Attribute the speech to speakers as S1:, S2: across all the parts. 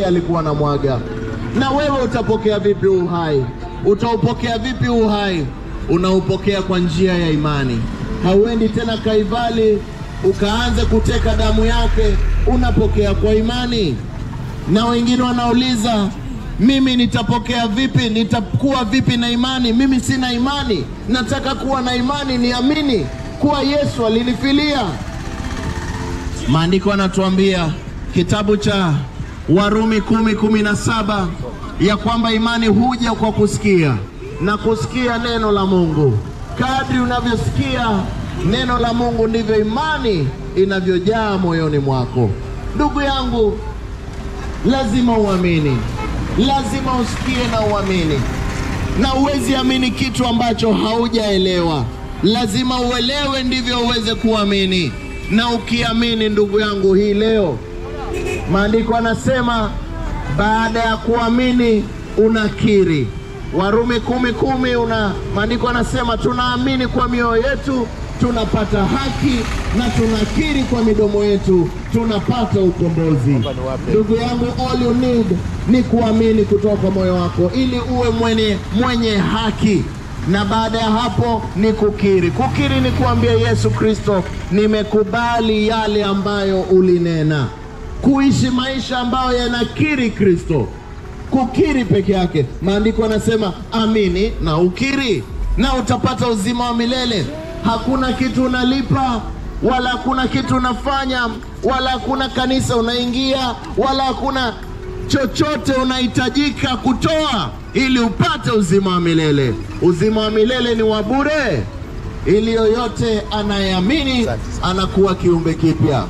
S1: yeye alikuwa na mwaga. Na wewe utapokea vipi uhai? Utaupokea vipi uhai? Unaupokea kwa njia ya imani. Hauendi tena Kaivali ukaanze kuteka damu yake, unapokea kwa imani. Na wengine wanauliza mimi nitapokea vipi? Nitakuwa vipi na imani? Mimi sina imani. Nataka kuwa na imani, niamini kuwa Yesu alinifilia. Maandiko yanatuambia kitabu cha Warumi kumi kumi na saba ya kwamba imani huja kwa kusikia na kusikia neno la Mungu. Kadri unavyosikia neno la Mungu ndivyo imani inavyojaa moyoni mwako. Ndugu yangu, lazima uamini, lazima usikie na uamini, na uwezi amini kitu ambacho haujaelewa. Lazima uelewe ndivyo uweze kuamini, na ukiamini, ndugu yangu, hii leo maandiko anasema baada ya kuamini unakiri. Warumi kumi kumi una maandiko anasema tunaamini kwa mioyo yetu tunapata haki na tunakiri kwa midomo yetu tunapata ukombozi. Ndugu yangu, all you need ni kuamini kutoka kwa moyo wako ili uwe mwenye, mwenye haki na baada ya hapo ni kukiri. Kukiri ni kuambia Yesu Kristo, nimekubali yale ambayo ulinena, kuishi maisha ambayo yanakiri Kristo kukiri peke yake. Maandiko yanasema amini na ukiri, na utapata uzima wa milele. Hakuna kitu unalipa, wala hakuna kitu unafanya, wala hakuna kanisa unaingia, wala hakuna chochote unahitajika kutoa ili upate uzima wa milele. Uzima wa milele ni wa bure, ili yoyote anayeamini anakuwa kiumbe kipya.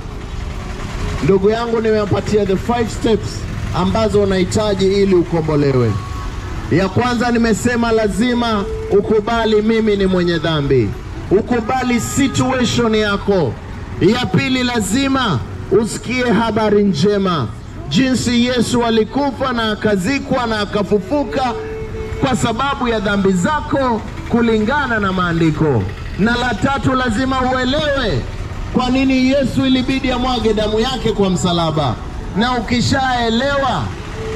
S1: Ndugu yangu, nimewapatia the five steps ambazo unahitaji ili ukombolewe. Ya kwanza nimesema lazima ukubali mimi ni mwenye dhambi, ukubali situation yako. Ya pili lazima usikie habari njema, jinsi Yesu alikufa na akazikwa na akafufuka kwa sababu ya dhambi zako kulingana na maandiko. Na la tatu lazima uelewe kwa nini Yesu ilibidi amwage damu yake kwa msalaba na ukishaelewa,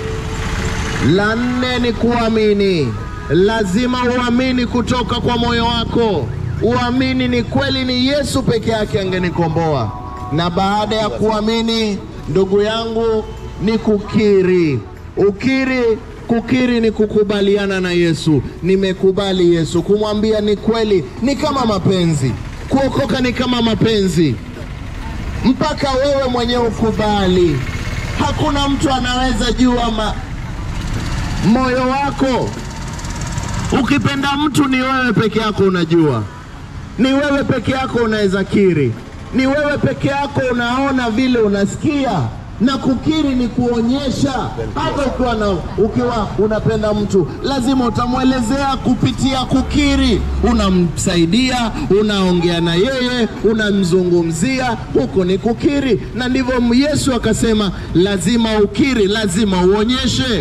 S1: la nne ni kuamini. Lazima uamini kutoka kwa moyo wako, uamini ni kweli ni Yesu peke yake angenikomboa. Na baada ya kuamini, ndugu yangu, ni kukiri. Ukiri, kukiri ni kukubaliana na Yesu. Nimekubali Yesu, kumwambia ni kweli. Ni kama mapenzi, kuokoka ni kama mapenzi, mpaka wewe mwenyewe ukubali. Hakuna mtu anaweza jua ma... moyo wako. Ukipenda mtu ni wewe peke yako unajua, ni wewe peke yako unaweza kiri, ni wewe peke yako unaona vile unasikia. Na kukiri ni kuonyesha. Hata ukiwa na ukiwa unapenda mtu, lazima utamwelezea kupitia kukiri. Unamsaidia, unaongea na yeye, unamzungumzia, huko ni kukiri. Na ndivyo Yesu akasema, lazima ukiri, lazima uonyeshe.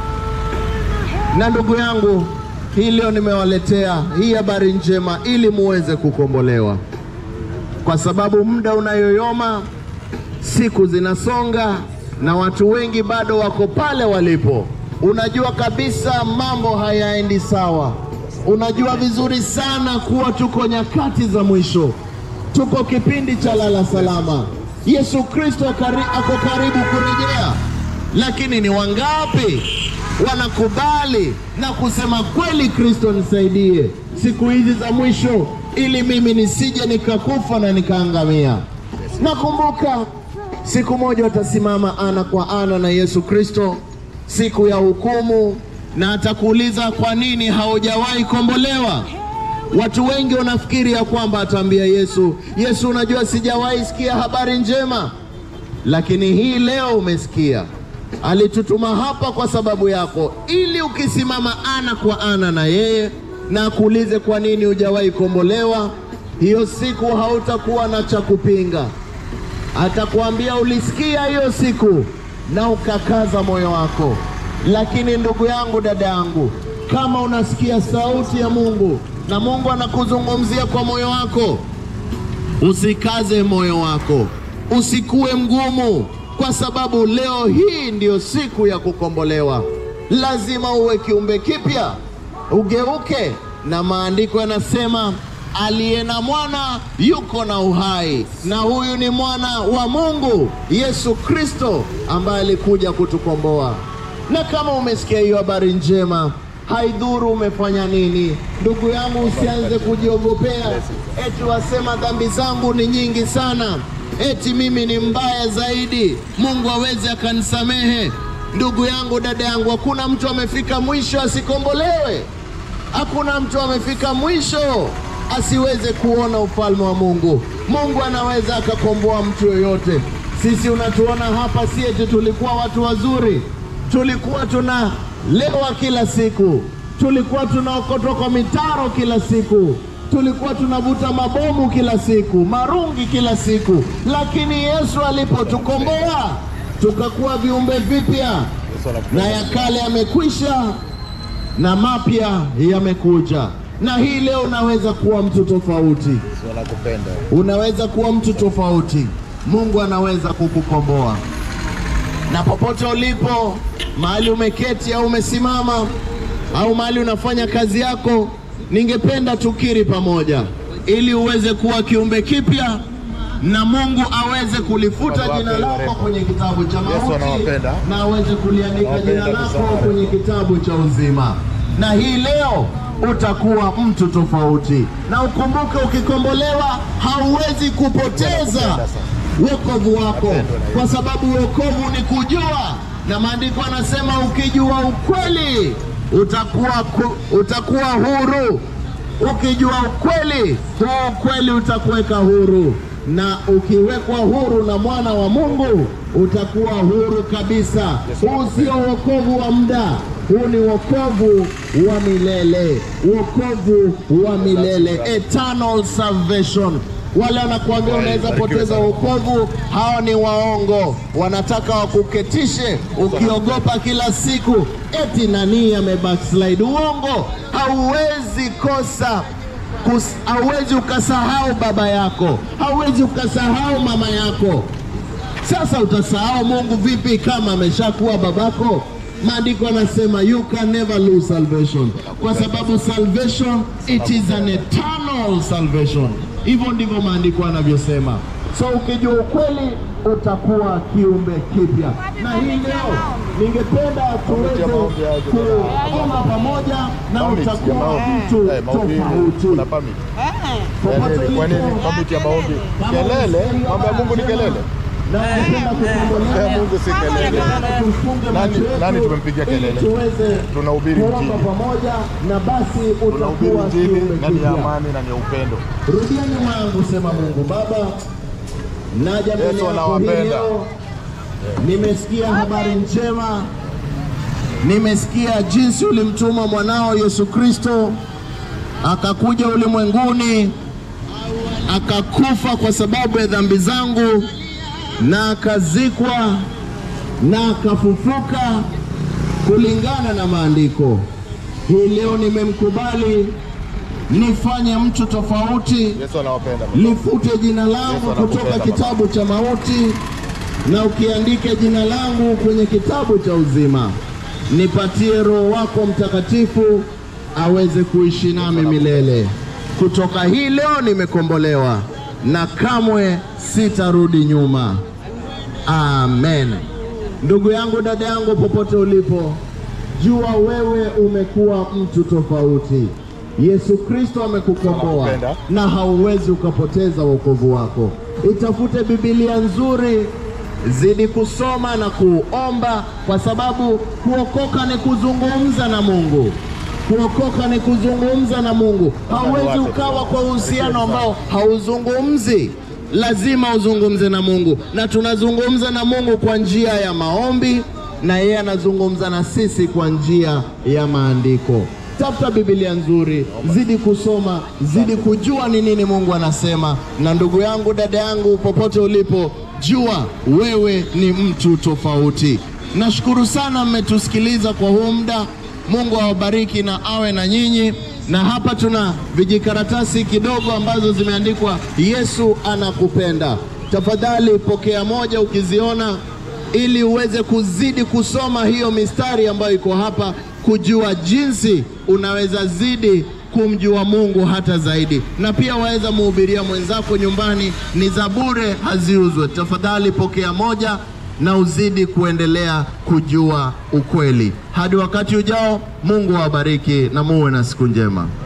S1: Na ndugu yangu, hii leo nimewaletea hii habari njema ili muweze kukombolewa, kwa sababu muda unayoyoma siku zinasonga na watu wengi bado wako pale walipo. Unajua kabisa mambo hayaendi sawa. Unajua vizuri sana kuwa tuko nyakati za mwisho, tuko kipindi cha lala salama. Yesu Kristo kari, ako karibu kurejea, lakini ni wangapi wanakubali na kusema kweli, Kristo nisaidie siku hizi za mwisho, ili mimi nisije nikakufa na nikaangamia. Nakumbuka siku moja watasimama ana kwa ana na Yesu Kristo siku ya hukumu, na atakuuliza kwa nini haujawahi kombolewa. Watu wengi wanafikiri ya kwamba ataambia Yesu, Yesu, unajua sijawahi sikia habari njema, lakini hii leo umesikia. Alitutuma hapa kwa sababu yako, ili ukisimama ana kwa ana na yeye na akuulize kwa nini hujawahi kombolewa, hiyo siku hautakuwa na cha kupinga atakuambia ulisikia hiyo siku na ukakaza moyo wako. Lakini ndugu yangu, dada yangu, kama unasikia sauti ya Mungu na Mungu anakuzungumzia kwa moyo wako, usikaze moyo wako, usikuwe mgumu, kwa sababu leo hii ndiyo siku ya kukombolewa. Lazima uwe kiumbe kipya, ugeuke, na maandiko yanasema aliye na mwana yuko na uhai, na huyu ni mwana wa Mungu Yesu Kristo ambaye alikuja kutukomboa. Na kama umesikia hiyo habari njema, haidhuru umefanya nini, ndugu yangu, usianze kujiogopea eti wasema dhambi zangu ni nyingi sana, eti mimi ni mbaya zaidi, Mungu hawezi akanisamehe. Ndugu yangu, dada yangu, hakuna mtu amefika mwisho asikombolewe. Hakuna mtu amefika mwisho asiweze kuona ufalme wa Mungu. Mungu anaweza akakomboa mtu yoyote. Sisi unatuona hapa, si eti tulikuwa watu wazuri, tulikuwa tunalewa kila siku, tulikuwa tunaokotwa kwa mitaro kila siku, tulikuwa tunavuta mabomu kila siku, marungi kila siku, lakini Yesu alipotukomboa tukakuwa viumbe vipya, na ya kale yamekwisha na mapya yamekuja. Na hii leo unaweza kuwa mtu tofauti,
S2: wanakupenda
S1: unaweza kuwa mtu tofauti. Mungu anaweza kukukomboa. Na popote ulipo, mahali umeketi au umesimama au mahali unafanya kazi yako, ningependa tukiri pamoja ili uweze kuwa kiumbe kipya na Mungu aweze kulifuta
S2: Baba
S1: jina
S2: wake
S1: lako
S2: warehemu.
S1: kwenye kitabu cha
S2: Yesu
S1: mauti
S2: anawapenda.
S1: na aweze kuliandika
S2: Anawapenda
S1: jina lako
S2: sana.
S1: kwenye kitabu cha uzima. Na hii leo utakuwa mtu tofauti, na ukumbuke, ukikombolewa hauwezi kupoteza
S2: Anakupenda sana.
S1: wokovu wako,
S2: Napendwa na
S1: kwa sababu wokovu ni kujua, na maandiko anasema ukijua ukweli utakuwa, ku, utakuwa huru. Ukijua ukweli, huo ukweli utakuweka huru, na ukiwekwa huru na mwana wa Mungu utakuwa huru kabisa. Huu sio wokovu wa muda, huu ni wokovu wa milele, wokovu wa milele, eternal salvation. Wale wanakuambia unaweza poteza wokovu, hao ni waongo. Wanataka wakuketishe ukiogopa kila siku eti nani amebackslide. Uongo, hauwezi kosa kus, hauwezi ukasahau baba yako, hauwezi ukasahau mama yako. Sasa utasahau Mungu vipi kama ameshakuwa babako? Maandiko anasema you can never lose salvation, kwa sababu salvation it is an eternal salvation. Hivyo ndivyo maandiko anavyosema. So ukijua ukweli utakuwa kiumbe kipya. Na hii leo ningependa tuweze kuomba pamoja na
S2: Permit ya
S1: utakuwa
S2: maombi.
S1: mtu
S2: Eh, maombi
S1: tofauti.
S2: kuna permit.
S1: Popote
S2: Kelele. Kwa nini
S1: ulipo,
S2: permit ya maombi?
S1: kama
S2: Kelele,
S1: unasikia
S2: mambo ya Mungu ni
S1: habari
S2: kelele.
S1: na ungependa kukombolewa,
S2: Eh, Mungu si kelele.
S1: tufunge
S2: Nani-
S1: macho yetu
S2: nani tumempigia kelele?
S1: ili tuweze
S2: Tunahubiri
S1: kuomba
S2: Injili.
S1: pamoja na basi
S2: Tunahubiri
S1: utakuwa
S2: Injili
S1: kiumbe
S2: na ni ya
S1: kipya.
S2: amani na ni ya upendo.
S1: Rudia nyuma yangu, sema Mungu Baba, naja mbele
S2: Yesu
S1: yako hii
S2: anawapenda.
S1: leo. Nimesikia habari njema, nimesikia jinsi ulimtuma mwanao Yesu Kristo akakuja ulimwenguni akakufa kwa sababu ya dhambi zangu na akazikwa na akafufuka kulingana na maandiko. Hii leo nimemkubali nifanye mtu tofauti
S2: Yesu anawapenda.
S1: lifute jina langu
S2: Yesu anakupenda,
S1: kutoka
S2: baba.
S1: kitabu cha mauti na ukiandike jina langu kwenye kitabu cha uzima. Nipatie Roho wako Mtakatifu aweze kuishi nami milele. Kutoka hii leo nimekombolewa na kamwe sitarudi nyuma. Amen. Ndugu yangu, dada yangu, popote ulipo, jua wewe umekuwa mtu tofauti. Yesu Kristo amekukomboa
S2: Nakupenda.
S1: na hauwezi ukapoteza wokovu wako. Itafute Biblia nzuri, zidi kusoma na kuomba, kwa sababu kuokoka ni kuzungumza na Mungu. Kuokoka ni kuzungumza na Mungu. Hauwezi ukawa kwa uhusiano ambao hauzungumzi. Lazima uzungumze na Mungu, na tunazungumza na Mungu kwa njia ya maombi, na yeye anazungumza na sisi kwa njia ya maandiko. Tafuta Biblia nzuri, zidi kusoma, zidi kujua ni nini Mungu anasema. Na ndugu yangu, dada yangu, popote ulipo, jua wewe ni mtu tofauti. Nashukuru sana mmetusikiliza kwa huu muda. Mungu awabariki na awe na nyinyi. Na hapa tuna vijikaratasi kidogo ambazo zimeandikwa Yesu anakupenda. Tafadhali pokea moja, ukiziona ili uweze kuzidi kusoma hiyo mistari ambayo iko hapa, kujua jinsi unaweza zidi kumjua Mungu hata zaidi, na pia waweza muhubiria mwenzako nyumbani. Ni za bure, haziuzwe. Tafadhali pokea moja na uzidi kuendelea kujua ukweli. Hadi wakati ujao, Mungu awabariki na muwe na siku njema.